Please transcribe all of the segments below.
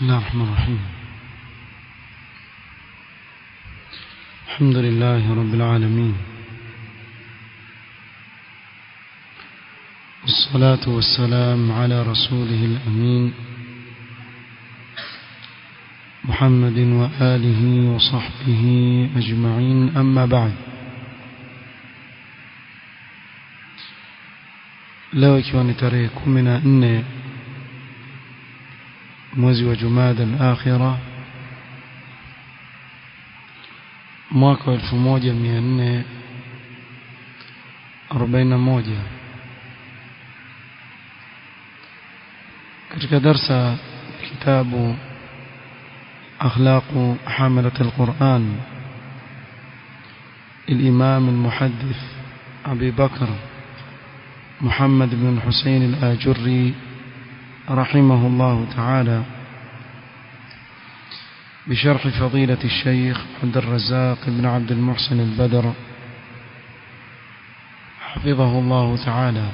الله الرحمن الرحيم الحمد لله رب العالمين والصلاة والسلام على رسوله الأمين محمد وآله وصحبه أجمعين أما بعد leo ikiwa ni tarehe kumi na nne mwezi wa jumada al-akhira mwaka wa elfu moja mia nne arobaini na moja katika darsa kitabu أخلاق حاملة القرآن الإمام المحدث أبي بكر محمد بن الحسين الآجري رحمه الله تعالى بشرح فضيلة الشيخ عبد الرزاق بن عبد المحسن البدر حفظه الله تعالى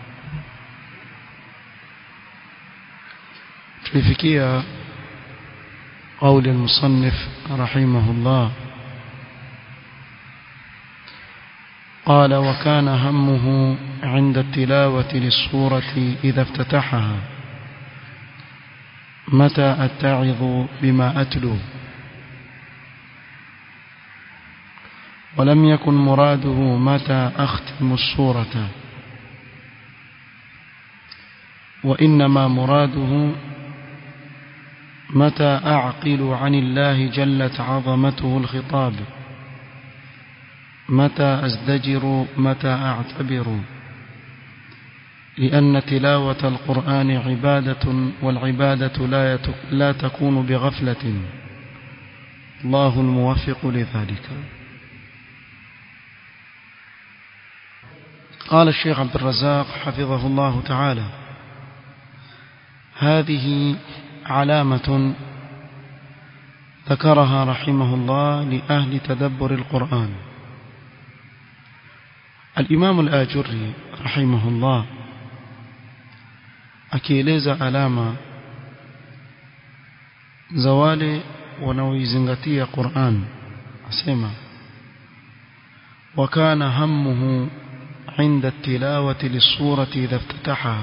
tulifikia قول المصنف رحمه الله قال وكان همه عند التلاوة للصورة إذا افتتحها متى أتعظ بما أتلو ولم يكن مراده متى أختم الصورة وإنما مراده متى أعقل عن الله جلت عظمته الخطاب متى أزدجر متى أعتبر لأن تلاوة القرآن عبادة والعبادة لا, لا تكون بغفلة الله الموفق لذلك قال الشيخ عبد الرزاق حفظه الله تعالى هذه علامة ذكرها رحمه الله لأهل تدبر القرآن الإمام الآجري رحمه الله akieleza alama za wale wanaoizingatia Qur'an asema wakana hammuhu عند التلاوة للسورة إذا افتتحها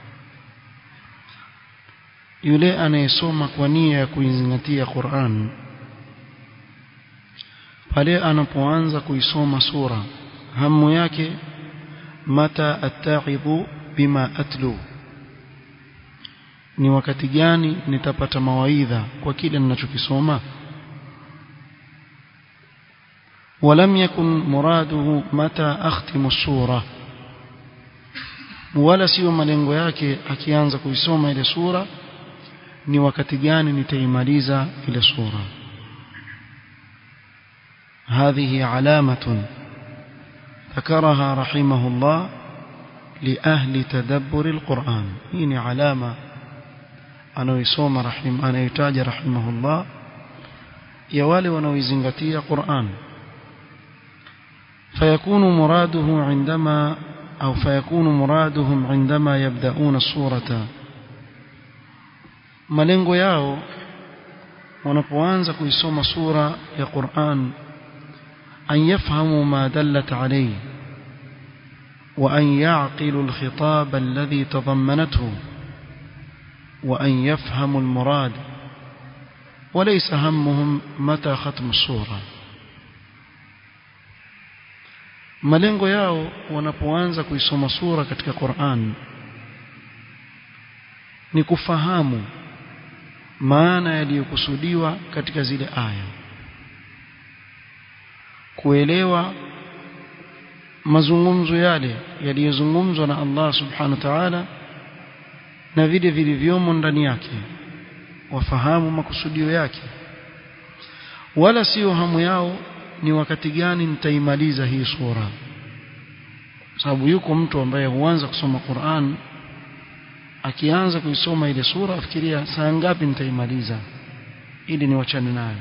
yule anayesoma kwa nia ya kuizingatia Qur'an pale anapoanza kuisoma sura hamu yake mata attaidhu bima atlu ni wakati gani nitapata mawaidha kwa kile ninachokisoma ولم يكن مراده متى أختم السورة ولا sio malengo yake akianza kuisoma ile sura ni wakati gani nitaimaliza ile sura هذه علامة ذكرها رحمه الله لأهل تدبر القرآن هنا علامة أنا يسوم رحم أنا يتاج رحمه الله يوالي ونويزنغتي قرآن فيكون مراده عندما أو فيكون مرادهم عندما يبدأون الصورة malengo yao wanapoanza kuisoma sura ya Qur'an an yafhamu ma dallat alayhi wa an ya'qilu al-khitab alladhi tadammanathu wa an yafhamu al-murad وليس همهم متى ختم السوره malengo yao wanapoanza kuisoma sura katika Qur'an ni kufahamu maana yaliyokusudiwa katika zile aya kuelewa mazungumzo yale yaliyozungumzwa na Allah subhanahu wa ta'ala na vile vilivyomo ndani yake wafahamu makusudio yake wala sio hamu yao ni wakati gani nitaimaliza hii sura sababu yuko mtu ambaye huanza kusoma Qur'an akianza kuisoma ile sura afikiria saa ngapi nitaimaliza ili niwachane nayo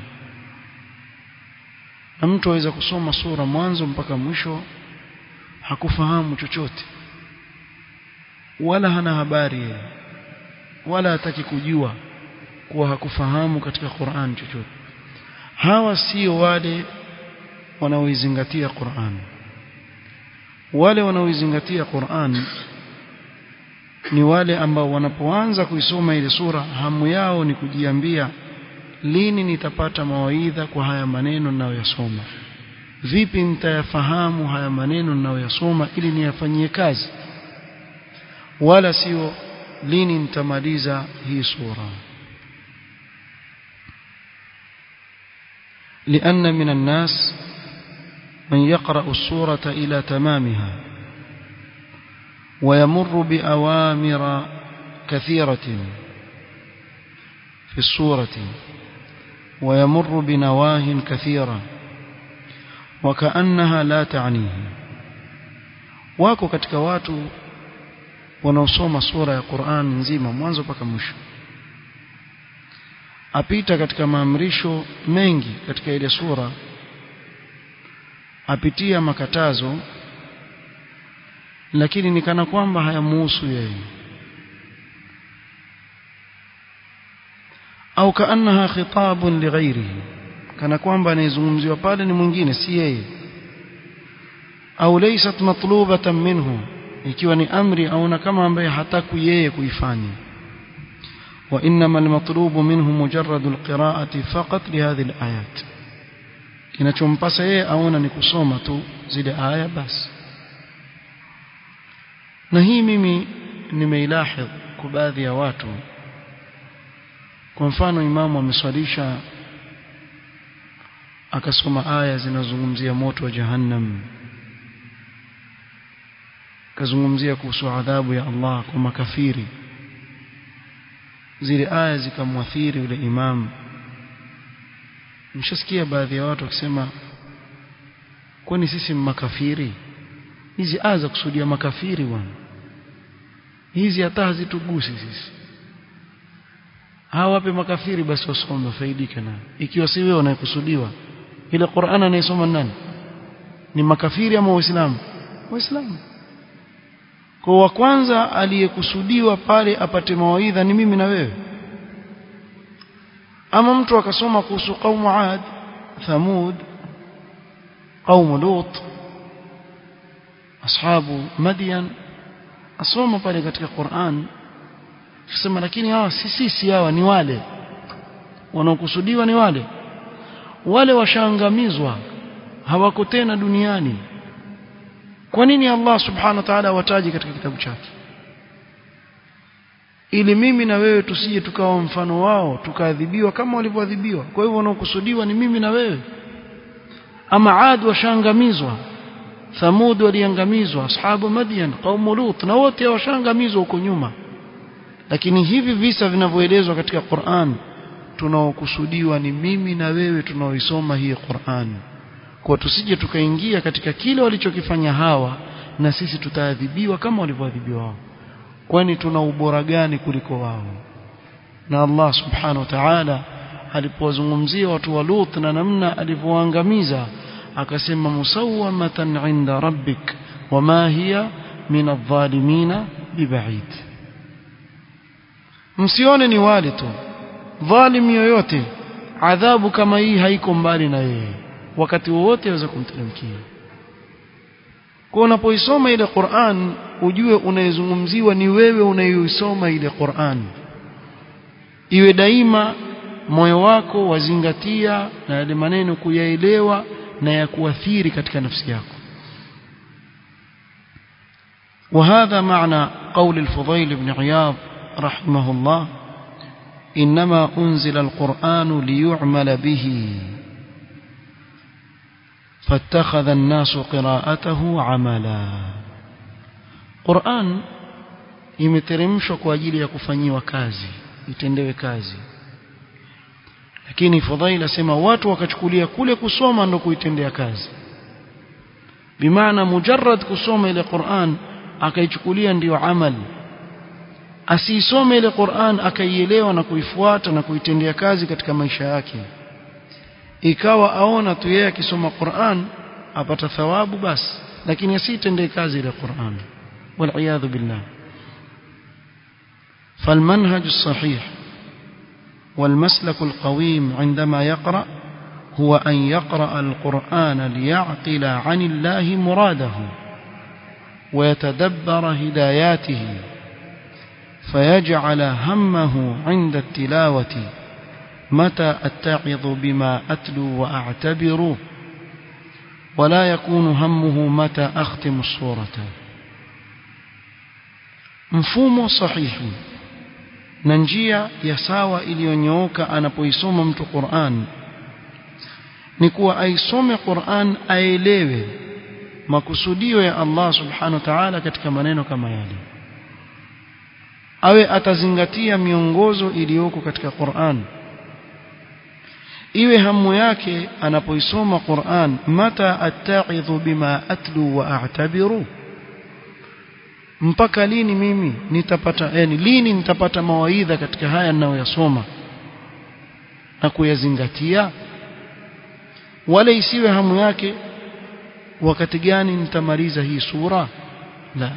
na mtu aweza kusoma sura mwanzo mpaka mwisho hakufahamu chochote wala hana habari yeye wala hataki kujua kuwa hakufahamu katika Qur'an chochote hawa sio wale wanaoizingatia Qur'an wale wanaoizingatia Qur'an ni wale ambao wanapoanza kuisoma ile sura hamu yao ni kujiambia lini nitapata mawaidha kwa haya maneno ninayoyasoma vipi nitayafahamu haya maneno ninayoyasoma ili niyafanyie kazi wala sio lini nitamaliza hii sura لأن من الناس من يقرأ السورة إلى تمامها ويمر بأوامر كثيرة في السورة ويمر بنواه كثيرة وكأنها لا تعنيه wako katika watu wanaosoma sura ya Qur'an nzima mwanzo mpaka mwisho apita katika maamrisho mengi katika ile sura apitia makatazo lakini ni kana kwamba hayamuhusu yeye au kaannaha khitabun lighairihi kana kwamba anayezungumziwa pale ni mwingine si yeye au laysat matlubatan minhu ikiwa ni amri au na kama ambaye hataku yeye kuifanya وإنما المطلوب منه مجرد القراءة فقط لهذه الآيات kinachompasa yeye aona ni kusoma tu zile aya basi na hii mimi nimeilahidh kwa baadhi ya watu kwa mfano imamu ameswalisha akasoma aya zinazozungumzia moto wa jahannam akazungumzia kuhusu adhabu ya Allah kwa makafiri zile aya zikamwathiri yule imam mshasikia baadhi ya watu wakisema kwani sisi makafiri hizi aya za kusudia makafiri bwana hizi hata hazitugusi sisi hawape makafiri basi wasome wafaidike na ikiwa si wewe unayekusudiwa ile Qur'an anayesoma nani ni makafiri ama waislamu waislamu kwa wa kwanza aliyekusudiwa pale apate mawaidha ni mimi na wewe ama mtu akasoma kuhusu qaumu Ad Thamud qaumu Lut ashabu Madian asoma pale katika Qur'an kusema lakini hawa si sisi hawa ni wale wanaokusudiwa ni wale wale washaangamizwa hawako tena duniani kwa nini Allah subhanahu wa ta'ala wataji katika kitabu chake ili mimi na wewe tusije tukawa mfano wao tukaadhibiwa kama walivyoadhibiwa kwa hivyo wanaokusudiwa ni mimi na wewe ama Ad washaangamizwa Thamud waliangamizwa ashabu Madian qaumu Lut na wote washaangamizwa huko nyuma lakini hivi visa vinavyoelezwa katika Qur'an tunaokusudiwa ni mimi na wewe tunaoisoma hii Qur'an kwa tusije tukaingia katika kile walichokifanya hawa na sisi tutaadhibiwa kama walivyoadhibiwa wao kwani tuna ubora gani kuliko wao na Allah subhanahu wa ta'ala alipowazungumzia watu wa Lut na namna alivyoangamiza akasema musawwamatan inda rabbik wama hiya min adh-dhalimina biba'id msione ni wale tu dhalim yoyote adhabu kama hii haiko mbali na yeye wakati wowote aweza kumteremkia kwa unapoisoma ile Qur'an ujue unayezungumziwa ni wewe unayoisoma ile Qur'an iwe daima moyo wako wazingatia na yale maneno kuyaelewa na ya kuathiri katika nafsi yako وهذا معنى قول الفضيل بن عياض رحمه الله إنما أنزل القرآن ليعمل به فاتخذ الناس قراءته عملا قرآن imeteremshwa kwa ajili ya kufanyiwa kazi itendewe kazi lakini fadhaila sema watu wakachukulia kule kusoma ndo kuitendea kazi bimaana mujarrad kusoma ile Qur'an akaichukulia ndiyo amali asiisome ile Qur'an akaielewa na kuifuata na kuitendea kazi katika maisha yake ikawa aona tu yeye akisoma Qur'an apata thawabu basi lakini asitendee kazi ile Qur'an wal billah فالمنهج الصحيح والمسلك القويم عندما يقرأ هو أن يقرأ القرآن ليعقل عن الله مراده ويتدبر هداياته فيجعل همه عند التلاوة متى أتعظ بما أتلو وأعتبر ولا يكون همه متى أختم الصورة mfumo sahihi na njia ya sawa iliyonyooka anapoisoma mtu Qur'an ni kuwa aisome Qur'an aelewe makusudio ya Allah subhanahu wa ta'ala katika maneno kama yale awe atazingatia miongozo iliyoko katika Qur'an iwe hamu yake anapoisoma Qur'an mata atta'idhu bima atlu wa a'tabiru mpaka lini mimi nitapata yani lini nitapata mawaidha katika haya ninayoyasoma na kuyazingatia wala isiwe hamu yake wakati gani nitamaliza hii sura la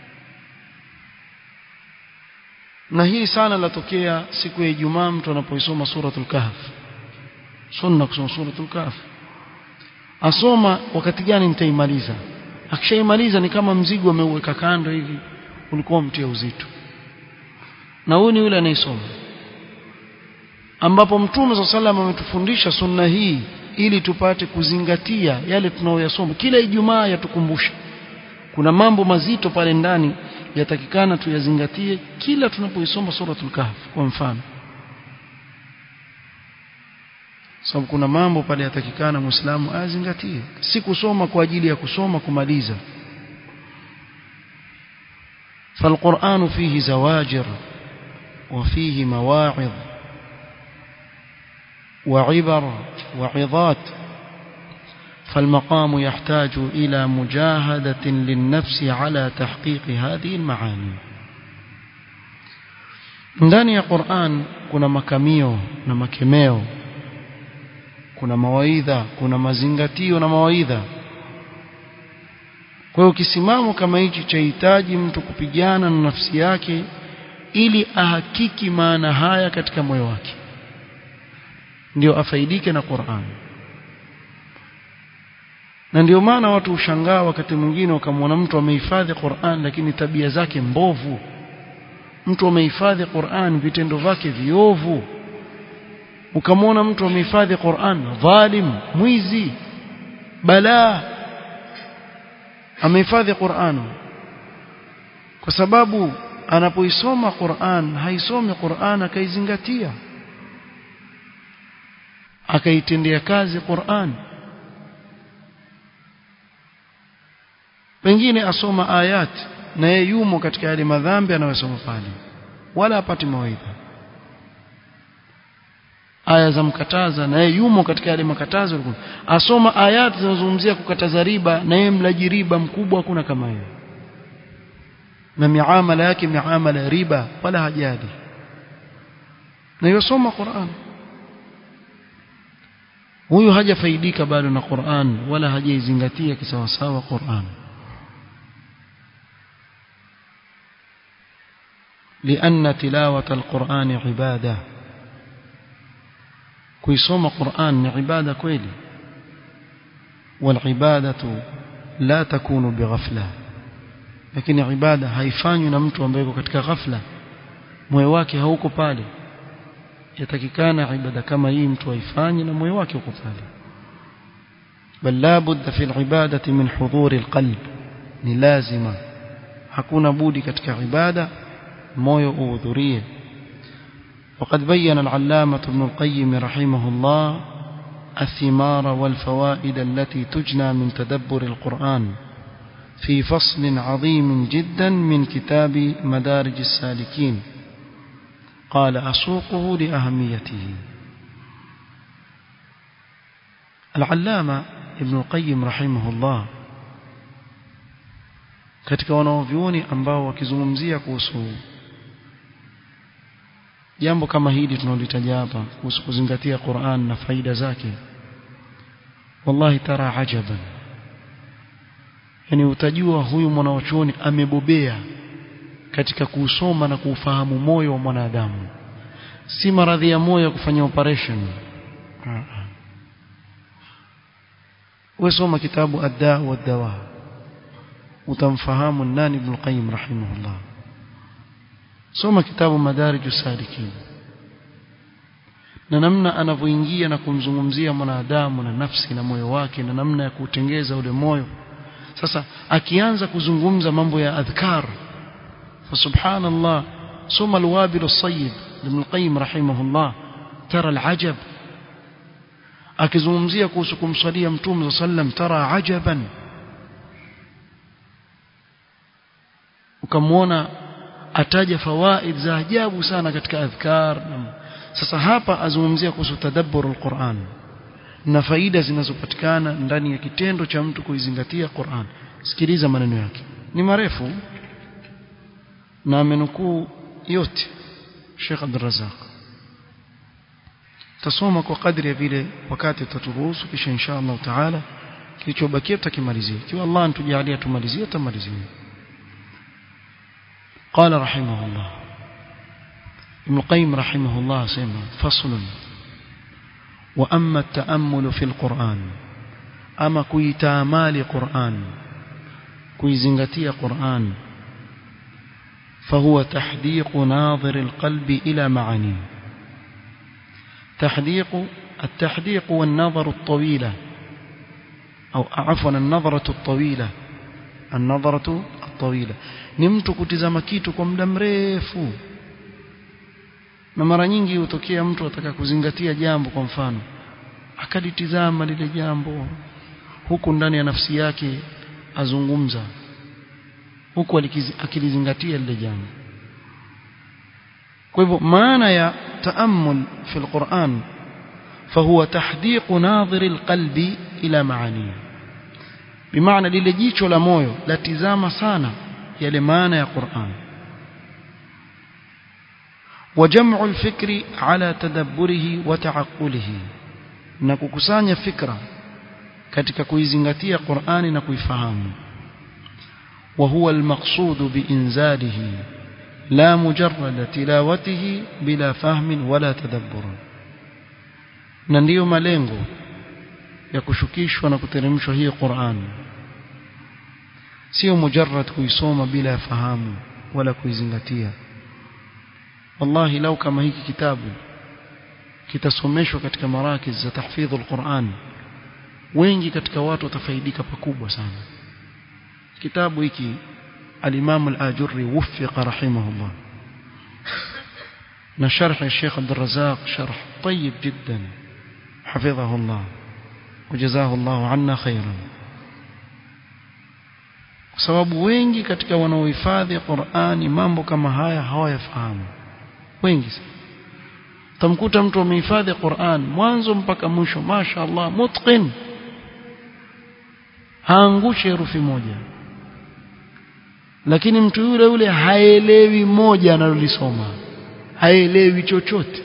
na hii sana latokea siku ya Ijumaa mtu anapoisoma suratul kahf sunna kusoma suratul kahf asoma wakati gani nitaimaliza akishaimaliza ni kama mzigo ameuweka kando hivi ulikuwa mtia uzito na huyu ni yule anayesoma ambapo mtume swalla sallam ametufundisha sunna hii ili tupate kuzingatia yale tunayoyasoma kila Ijumaa yatukumbusha kuna mambo mazito pale ndani yatakikana tuyazingatie kila tunapoisoma suratul kahf kwa mfano sababu kuna mambo pale yatakikana muislamu azingatie si kusoma kwa ajili ya kusoma kumaliza فالقرآن فيه زواجر وفيه مواعظ وعبر وعظات فالمقام يحتاج إلى مجاهدة للنفس على تحقيق هذه المعاني ndani ya Qur'an kuna makamio na makemeo kuna mawaidha kuna mazingatio na mawaidha kwa hiyo kisimamo kama hichi chahitaji mtu kupigana na nafsi yake ili ahakiki maana haya katika moyo wake ndio afaidike na Qur'an na ndio maana watu ushangaa wakati mwingine wakamwona mtu amehifadhi Qur'an lakini tabia zake mbovu mtu amehifadhi Qur'an vitendo vyake viovu ukamwona mtu amehifadhi Qur'an dhalim mwizi balaa amehifadhi Qur'an kwa sababu anapoisoma Qur'an haisomi Qur'an akaizingatia akaitendea kazi Qur'an pengine asoma ayat na yeye yumo katika yale madhambi anayosoma pale wala apati mawaidha aya za mkataza na yeye yumo katika yale makatazo asoma ayat zinazozungumzia kukataza riba na yeye mlaji riba mkubwa hakuna kama hiyo na miamala yake miamala ya riba wala hajali na yosoma Qur'an huyu hajafaidika bado na Qur'an wala hajaizingatia kisawasawa Qur'an لأن تلاوة القرآن عبادة كيسوم قرآن عبادة كويلي والعبادة لا تكون بغفلة lakini ibada haifanywi na mtu ambaye yuko katika ghafla moyo wake hauko pale yatakikana ibada kama hii mtu aifanye na moyo wake uko pale bal la budda fi alibadati min hudhuri alqalb ni lazima hakuna budi katika ibada moyo uhudhurie وقد بين العلامة ابن القيم رحمه الله الثمار والفوائد التي تجنى من تدبر القرآن في فصل عظيم جدا من كتاب مدارج السالكين قال أسوقه لأهميته العلامة ابن القيم رحمه الله katika wanaovyuoni ambao wakizungumzia kuhusu jambo kama hili tunalitaja hapa kuhusu kuzingatia Qur'an na faida zake wallahi tara ajaban yani utajua huyu mwanachuoni amebobea katika kuusoma na kuufahamu moyo wa mwanadamu si maradhi ya moyo kufanya operation wewe soma kitabu adda wa dawa utamfahamu nani ibn qayyim rahimahullah soma kitabu madarijus salikin na namna anavyoingia na kumzungumzia mwanadamu na nafsi na moyo wake na namna ya kutengeza ule moyo sasa akianza kuzungumza mambo ya adhkar fa subhanallah soma alwabil as-sayyib ibn qayyim rahimahullah tara alajab akizungumzia kuhusu kumswalia mtume sallam tara ajaban ukamwona ataja fawaid za ajabu sana katika adhkar sasa hapa azungumzia kuhusu tadabbur alquran na faida zinazopatikana ndani ya kitendo cha mtu kuizingatia Qur'an sikiliza maneno yake ni marefu na amenukuu yote Sheikh Abdul Razak tasoma kwa kadri ya vile wakati utaturuhusu kisha insha Allah taala kilichobakia tutakimalizia ikiwa Allah antujalia tumalizie tutamalizia قال رحمه الله ابن القيم رحمه الله سيما فصل وأما التأمل في القرآن أما كي تامال قرآن كي زنغتي قرآن فهو تحديق ناظر القلب إلى معانيه تحديق التحديق والنظر الطويلة أو عفوا النظرة الطويلة النظرة الطويلة نمت kutizama kitu kwa muda mrefu na mara nyingi hutokea mtu ataka kuzingatia jambo kwa mfano akalitizama lile jambo huku ndani ya nafsi yake azungumza huku akilizingatia lile jambo kwa hivyo maana ya taammul fi alquran فهو تحديق ناظر القلب إلى معانيه بمعنى lile jicho la moyo latizama sana yale maana ya Qur'an وجمع الفكر على تدبره وتعقله na kukusanya fikra katika kuizingatia Qur'ani na kuifahamu وهو المقصود بإنزاله لا مجرد تلاوته بلا فهم ولا تدبر na ndiyo malengo ya kushukishwa na kuteremshwa hii Qur'an sio mujarrad kuisoma bila ya fahamu wala kuizingatia wallahi lau kama hiki kitabu kitasomeshwa katika marakiz za tahfidhul Qur'an wengi katika watu watafaidika pakubwa sana kitabu hiki al-Imam al-Ajurri wuffiqa rahimahullah na sharh ya Sheikh Abdul Razzaq sharh طيب جدا حفظه الله وجزاه الله عنا خيرا kwa sababu wengi katika wanaohifadhi Qur'ani mambo kama haya hawayafahamu wengi tamkuta mtu amehifadhi Qur'an mwanzo mpaka mwisho masha Allah mutqin haangushi herufi moja lakini mtu yule yule haelewi moja analolisoma haelewi chochote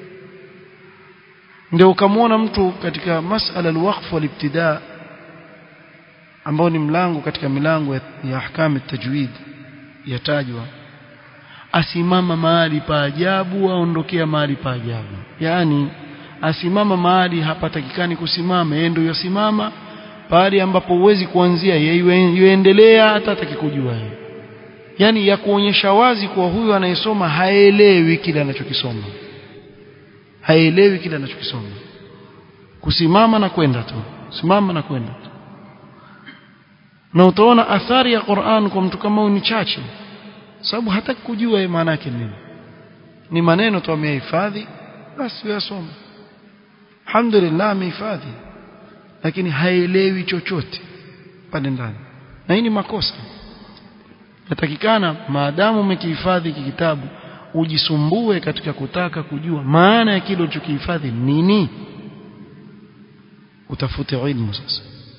ndio ukamwona mtu katika masala alwaqf walibtida ambao ni mlango katika milango ya, ya ahkam tajwid yatajwa asimama mahali pa ajabu aondokea mahali pa ajabu yani asimama mahali hapatakikani kusimama yeye ndio yosimama pale ambapo huwezi kuanzia yeye yuendelea hata atakikujua yeye yani ya kuonyesha wazi kuwa huyu anayesoma haelewi kile anachokisoma haelewi kile anachokisoma kusimama na kwenda tu simama na kwenda tu na utaona athari ya Qur'an kwa mtu kama ni chache sababu hataki kujua maana yake nini ni maneno tu amehifadhi basi yasoma alhamdulillah amehifadhi lakini haelewi chochote pale ndani na hii ni makosa natakikana maadamu umekihifadhi kitabu ujisumbue katika kutaka kujua maana ya kile ulichokihifadhi nini utafute ilmu sasa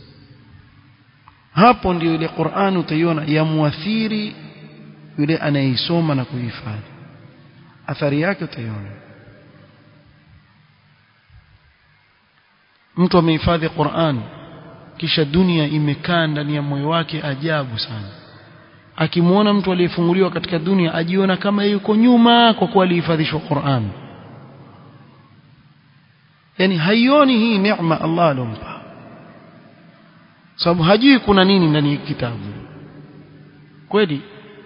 hapo ndio ile Qur'an utaiona yamuathiri yule anayeisoma na kuhifadhi athari yake utaiona mtu amehifadhi Qur'an kisha dunia imekaa ndani ya moyo wake ajabu sana akimwona mtu aliyefunguliwa katika dunia ajiona kama yuko nyuma kwa kuwa alihifadhishwa Qur'an yani haioni hii neema Allah alompa sababu hajui kuna nini ndani ya kitabu kweli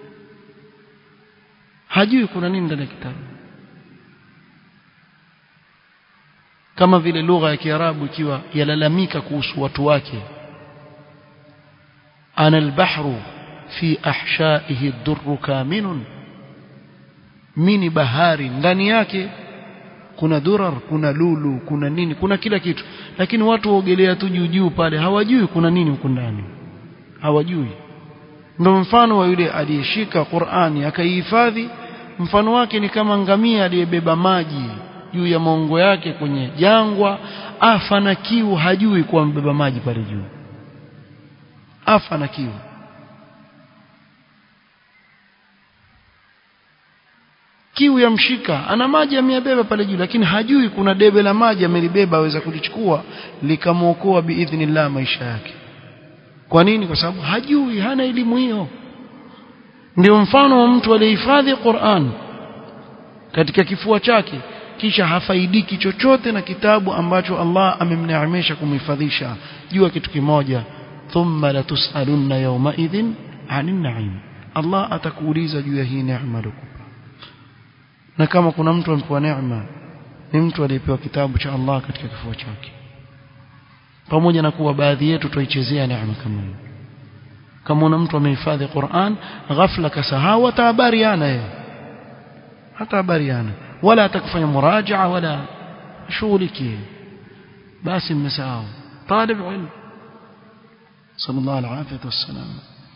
hajui kuna nini ndani ya kitabu kama vile lugha ya Kiarabu ikiwa yalalamika kuhusu watu wake ana albahru fi ahshaihi ad-durru kaminun mini bahari ndani yake kuna durar kuna lulu kuna nini kuna kila kitu lakini watu waogelea tu juu juu pale hawajui kuna nini huko ndani hawajui ndio mfano wa yule aliyeshika Qur'ani akaihifadhi mfano wake ni kama ngamia aliyebeba maji juu ya maongo yake kwenye jangwa afa na kiu hajui kuwa mbeba maji pale juu afa na kiu kiu yamshika ana maji ameyabeba pale juu lakini hajui kuna debe la maji amelibeba aweza kulichukua likamwokoa biidhnillah maisha yake kwa nini kwa sababu hajui hana elimu hiyo ndio mfano wa mtu aliyehifadhi Qur'an katika kifua chake kisha hafaidiki chochote na kitabu ambacho Allah amemneemesha kumhifadhisha jua kitu kimoja thumma latusalunna yawma idhin 'anil na'im Allah atakuuliza juu ya hii neema aliyokupa na kama kuna mtu amepewa neema ni mtu aliyepewa kitabu cha Allah katika kifua chake pamoja na kuwa baadhi yetu tuichezea neema kama hiyo kama una mtu amehifadhi Qur'an ghafla kasahau hata habari ana yeye hata habari ana wala atakufanya murajaa wala shughuliki basi mmesahau talib ilm sallallahu alaihi wasallam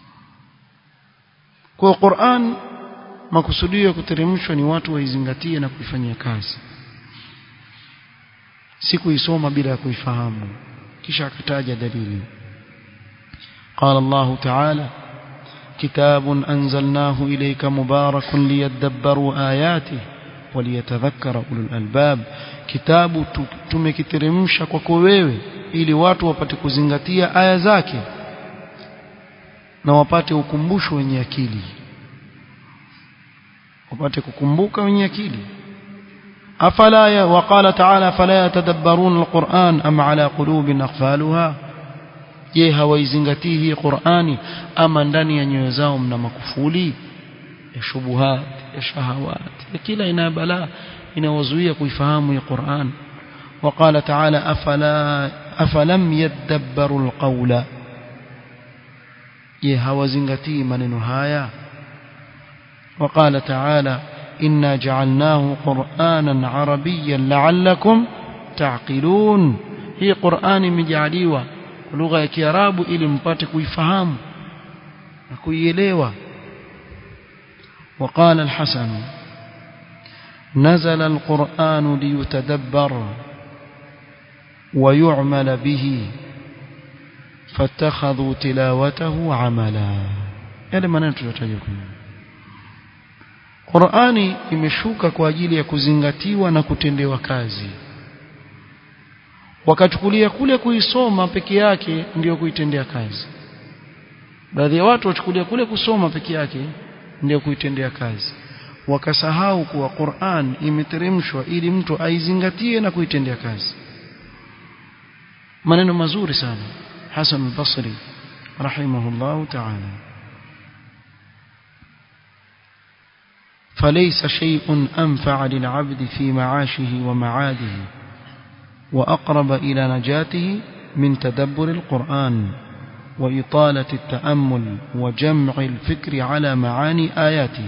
kwa Qur'an makusudio ya kuteremshwa ni watu waizingatie na kuifanyia kazi si kuisoma bila ya kuifahamu kisha akataja dalili قال الله تعالى كتاب أنزلناه إليك مبارك ليدبروا آياته وليتذكر أولو الألباب كتاب tumekiteremsha kwako wewe ili watu wapate kuzingatia aya zake na wapate ukumbusho wenye akili wapate kukumbuka wenye akili afala ya waqala ta'ala fala yatadabbarun alquran am ala qulubin aqfaluha je hawaizingatii hii Qur'ani ama ndani ya nyoyo zao mna makufuli ya shubuhat ya shahawat ya kila ina balaa inawazuia kuifahamu hii Qur'an وقال تعالى أفلا أفلم يدبروا القول je hawazingatii maneno haya وقال تعالى إنا جعلناه قرآنا عربيا لعلكم تعقلون هي قرآن مجعليوه lugha ya Kiarabu ili mpate kuifahamu na kuielewa وقال الحسن نزل القرآن ليتدبر ويعمل به فاتخذوا تلاوته عملا yale maneno tuliyotaja Qur'ani imeshuka kwa ajili ya kuzingatiwa na kutendewa kazi wakachukulia kule kuisoma peke yake ndiyo kuitendea kazi baadhi ya watu wachukulia kule kusoma peke yake ndiyo kuitendea kazi wakasahau kuwa Qur'an imeteremshwa ili mtu aizingatie na kuitendea kazi maneno mazuri sana Hasan al-Basri rahimahullah ta'ala فليس شيء أنفع للعبد في معاشه ومعاده وأقرب إلى نجاته من تدبر القرآن وإطالة التأمل وجمع الفكر على معاني آياته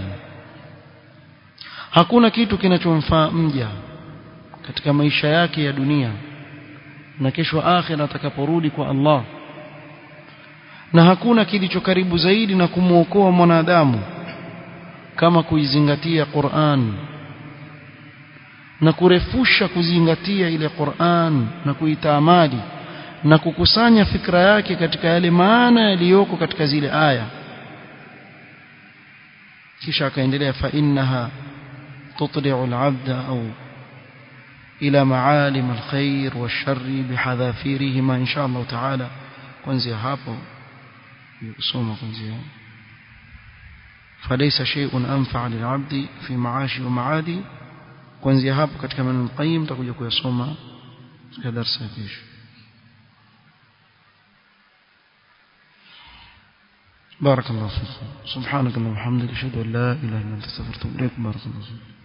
hakuna kitu kinachomfaa mja katika maisha yake ya dunia na kesho akhira atakaporudi kwa Allah na hakuna kilicho karibu zaidi na kumwokoa mwanadamu kama kuizingatia Qur'an na kurefusha kuzingatia ile Qur'an na kuitaamali na kukusanya fikra yake katika yale maana yaliyoko katika zile aya kisha akaendelea fa innaha tutli'u al-'abda au ila ma'alim al-khair wash-sharri bihadhafirihima insha Allah ta'ala kuanzia hapo kusoma kuanzia فليس شيء أنفع للعبد في معاشه ومعاده kuanzia hapo katika maneno qayyim tutakuja kuyasoma katika darasa ya kesho بارك الله فيكم سبحانك اللهم وبحمدك اشهد ان لا اله الا انت استغفرك واتوب اليك بارك الله فيك